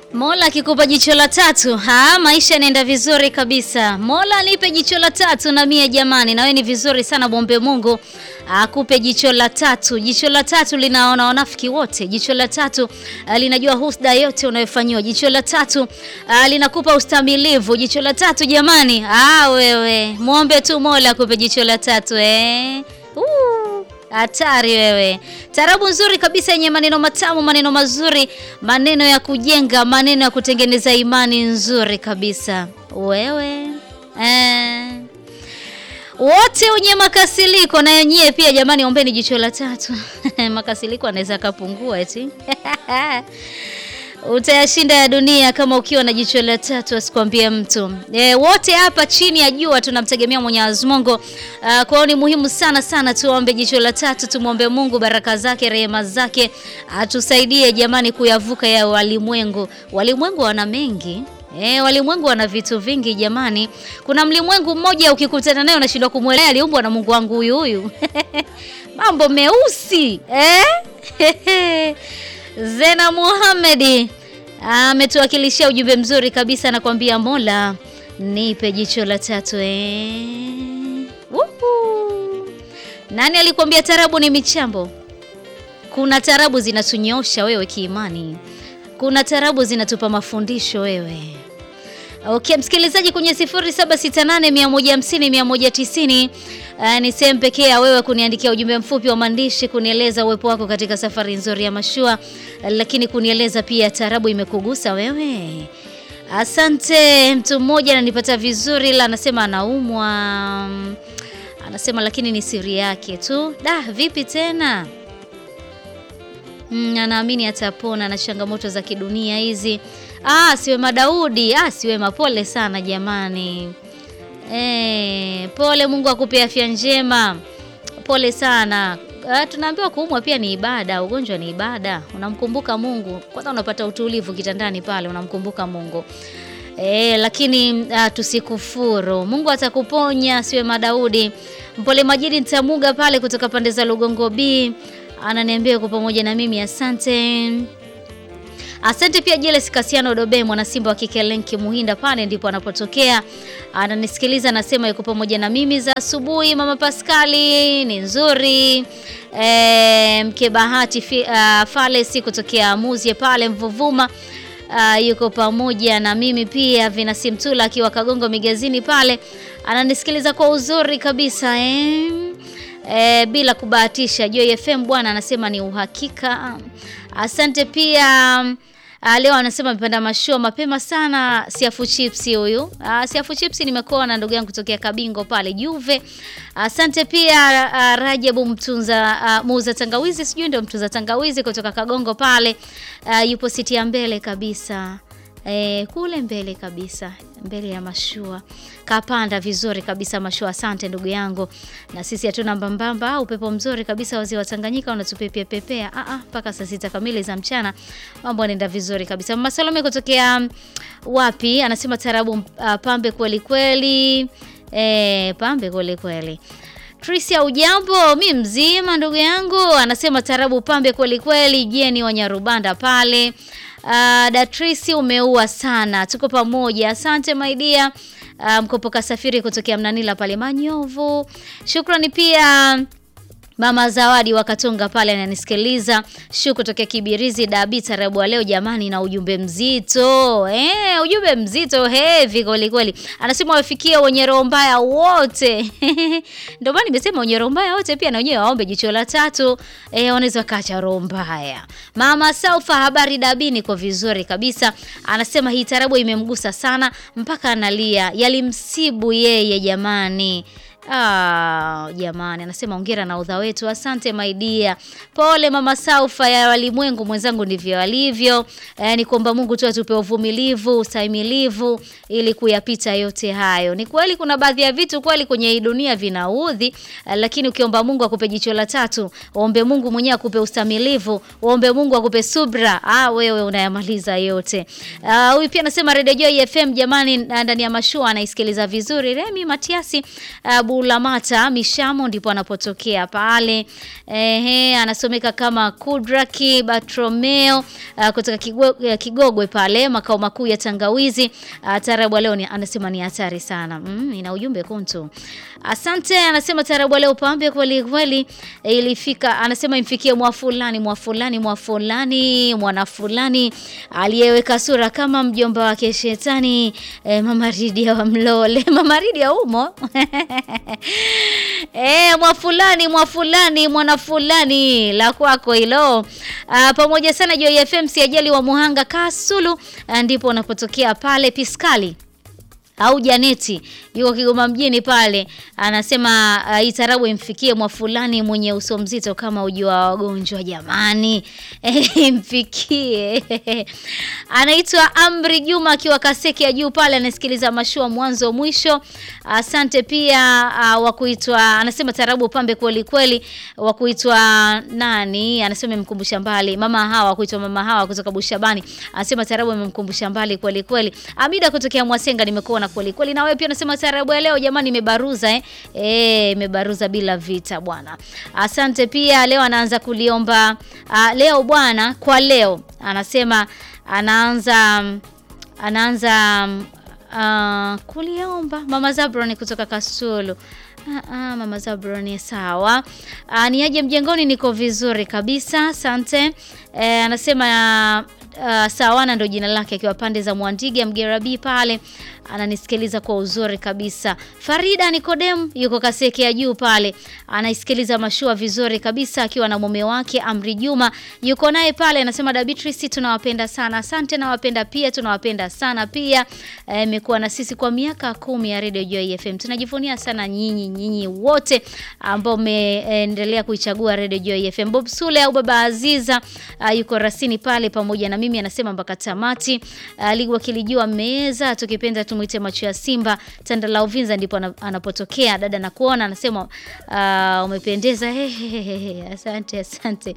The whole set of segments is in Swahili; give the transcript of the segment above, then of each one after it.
Mola akikupa jicho la tatu, ha, maisha yanaenda vizuri kabisa. Mola nipe jicho la tatu na mie jamani, na wewe ni vizuri sana, muombe Mungu akupe jicho la tatu. Jicho la tatu linaona wanafiki wote. Jicho la tatu ah, linajua husda yote unayofanyiwa. Jicho la tatu ah, linakupa ustamilivu. Jicho la tatu jamani, ah, wewe muombe tu Mola akupe jicho la tatu eh. Uh. Hatari wewe. Tarabu nzuri kabisa yenye maneno matamu, maneno mazuri, maneno ya kujenga, maneno ya kutengeneza imani nzuri kabisa. Wewe eh. Wote wenye makasiliko na nyie pia jamani, ombeni jicho la tatu. makasiliko anaweza kapungua eti. Utayashinda ya dunia kama ukiwa na jicho la tatu, asikwambie mtu. E, wote hapa chini ya jua tunamtegemea Mwenyezi Mungu. Uh, kwa hiyo ni muhimu sana sana tuombe jicho la tatu, tumwombe Mungu baraka zake, rehema zake, atusaidie jamani kuyavuka ya walimwengu. Walimwengu wana mengi E, walimwengu wana vitu vingi jamani. Kuna mlimwengu mmoja ukikutana naye unashindwa kumwelewa aliumbwa na Mungu wangu huyu huyu. Mambo meusi eh? Zena Muhamedi ametuwakilishia ujumbe mzuri kabisa, anakuambia Mola nipe jicho la tatu eh. Wuhu. Nani alikwambia tarabu ni michambo? Kuna tarabu zinatunyosha wewe kiimani, kuna tarabu zinatupa mafundisho wewe. Okay, msikilizaji kwenye 0768 150 190 uh, ni sehemu pekee ya wewe kuniandikia ujumbe mfupi wa maandishi kunieleza uwepo wako katika safari nzuri ya mashua, uh, lakini kunieleza pia tarabu imekugusa wewe. Asante. Mtu mmoja ananipata vizuri, la anasema anaumwa, anasema lakini ni siri yake tu. Da, vipi tena? Mm, anaamini atapona na changamoto za kidunia hizi. Ah, Siwema Daudi. Ah, Siwema, pole sana jamani. E, pole. Mungu akupe afya njema. Pole sana. Ah, tunaambiwa kuumwa pia ni ibada, ugonjwa ni ibada. Unamkumbuka Mungu kwanza, unapata utulivu kitandani pale, unamkumbuka Mungu. E, lakini ah, tusikufuru. Mungu atakuponya. Siwema Daudi. Mpole Majidi Ntamuga pale kutoka pande za Lugongo B ananiambia yuko pamoja na mimi, asante. Asante pia Jeles Kasiano Dobe, mwana Simba wa kike Lenki Muhinda, pale ndipo anapotokea, ananisikiliza, anasema yuko pamoja na mimi za asubuhi. Mama Paskali ni nzuri e, mke Bahati fi, uh, Falesi kutokea Muzie pale Mvuvuma uh, yuko pamoja na mimi pia. Vinasi Mtula akiwa Kagongo Migazini pale ananisikiliza kwa uzuri kabisa eh. E, bila kubahatisha Joy FM bwana anasema ni uhakika. Asante pia. A, leo anasema amepanda mashua mapema sana. Siafu chips huyu. Siafu chips nimekuwa na ndugu yangu kutokea Kabingo pale Juve. Asante pia a, Rajabu mtunza muuza tangawizi, sijui ndio mtunza tangawizi kutoka Kagongo pale. A, yupo siti ya mbele kabisa. E, kule mbele kabisa mbele ya mashua kapanda vizuri kabisa mashua. Asante ndugu yangu, na sisi hatuna mbambamba. Upepo mzuri kabisa wazee wa Tanganyika unatupepea pepea mpaka saa sita kamili za mchana, mambo yanaenda vizuri kabisa. Mama Salome kutokea wapi anasema tarabu uh, pambe kweli kweli. E, pambe kweli kweli. Trisia ujambo, mi mzima ndugu yangu, anasema tarabu pambe kweli kweli. Jeni wa Nyarubanda pale Uh, Datrisi umeua sana, tuko pamoja. Asante my dear. Uh, mkopoka safiri kutokea Mnanila pale Manyovu. Shukrani pia Mama Zawadi wa Katonga pale ananisikiliza. Shu kutokea Kibirizi Dabi tarabu leo jamani, na ujumbe mzito eh, ujumbe mzito heavy kweli kweli. Anasema wafikie wenye roho mbaya wote ndio maana nimesema wenye roho mbaya wote pia na wenyewe waombe jicho la tatu eh, wanaweza kaacha roho mbaya. Mama Saufa, habari Dabi, niko vizuri kabisa. Anasema hii tarabu imemgusa sana mpaka analia, yalimsibu yeye jamani. Ah, jamani, anasema ongera na udha wetu. Asante my dear. Pole mama Saufa ya walimwengu mwenzangu, ndivyo alivyo. E, ni kuomba Mungu tu atupe uvumilivu, ustahimilivu ili kuyapita yote hayo. Ni kweli kuna baadhi ya vitu kweli kwenye hii dunia vinaudhi, lakini ukiomba Mungu akupe jicho la tatu, ombe Mungu mwenyewe akupe ustahimilivu, ombe Mungu akupe subra, ah, wewe unayamaliza yote. Ah, huyu pia anasema Radio Joy FM jamani, ndani ya mashua anaisikiliza vizuri. Remi Matiasi ah, Bulamata Mishamo ndipo anapotokea pale. Ehe, anasomeka kama Kudraki Batromeo uh, kutoka Kigo- Kigogwe pale makao makuu ya Tangawizi. Uh, tarabu ya leo ni, anasema ni hatari sana. Mm, ina ujumbe kuntu. Asante, anasema tarabu ya leo pambe kweli kweli eh, ilifika, anasema imfikie mwa fulani mwa fulani mwa fulani mwana fulani aliyeweka sura kama mjomba wake shetani eh, mama Ridia wa Mlole mama Ridia umo eh, mwa fulani mwa fulani mwana fulani la kwako hilo. Ah, pamoja sana Joy FM si ajali wa Muhanga Kasulu, ah, ndipo unapotokea pale Piskali au Janeti yuko Kigoma mjini pale, anasema uh, hii tarabu imfikie mwa fulani mwenye uso mzito kama uji wa wagonjwa. Jamani, imfikie anaitwa Amri Juma akiwa Kaseki ya juu pale, anasikiliza mashua mwanzo mwisho. Asante pia uh, wa kuitwa anasema tarabu pambe kweli kweli, wa kuitwa nani, anasema imemkumbusha mbali mama hawa, kuitwa mama hawa kutoka Bushabani, anasema tarabu imemkumbusha mbali kweli kweli. Amida kutokea Mwasenga, nimekuona kweli kweli. Na wewe pia unasema tarabu ya leo jamani, imebaruza eh, eh imebaruza bila vita bwana. Asante pia. Leo anaanza kuliomba uh, leo bwana, kwa leo anasema anaanza anaanza uh, kuliomba mama Zabroni kutoka Kasulu. Ah, ah, mama Zabroni sawa. Ah, ni aje mjengoni, niko vizuri kabisa, asante. Eh, anasema uh, Sawana ndo jina lake akiwa pande za Mwandiga Mgerabi pale ananisikiliza kwa uzuri kabisa. Farida Nikodem yuko Kaseke ya juu pale anaisikiliza mashua vizuri kabisa akiwa na mume wake Amri Juma yuko naye pale, anasema da Beatrice, tunawapenda sana. Asante, nawapenda pia, tunawapenda sana pia. Imekuwa na sisi kwa miaka kumi ya Radio Joy FM. Tunajivunia sana nyinyi nyinyi wote ambao mmeendelea kuichagua Radio Joy FM. Bob Sule au Baba Aziza uh, yuko rasini pale pamoja na mimi anasema mpaka tamati. Uh, ligi wakilijua meza tukipenda tumwite macho ya Simba tanda la Uvinza ndipo anapotokea. Dada na kuona anasema uh, umependeza. Hehehe, asante asante.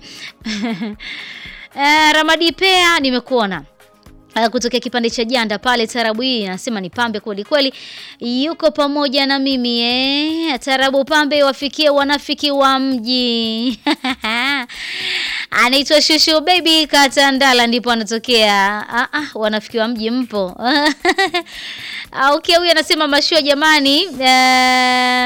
uh, Ramadi Pea nimekuona Uh, kutokea kipande cha janda pale, tarabu hii anasema ni pambe kweli kweli, yuko pamoja na mimi eh. Tarabu pambe wafikie wanafiki wa mji anaitwa Shushu Baby Katandala, ndipo anatokea. Ah, ah, wanafiki wa mji mpo? Okay, huyu anasema mashua jamani, uh,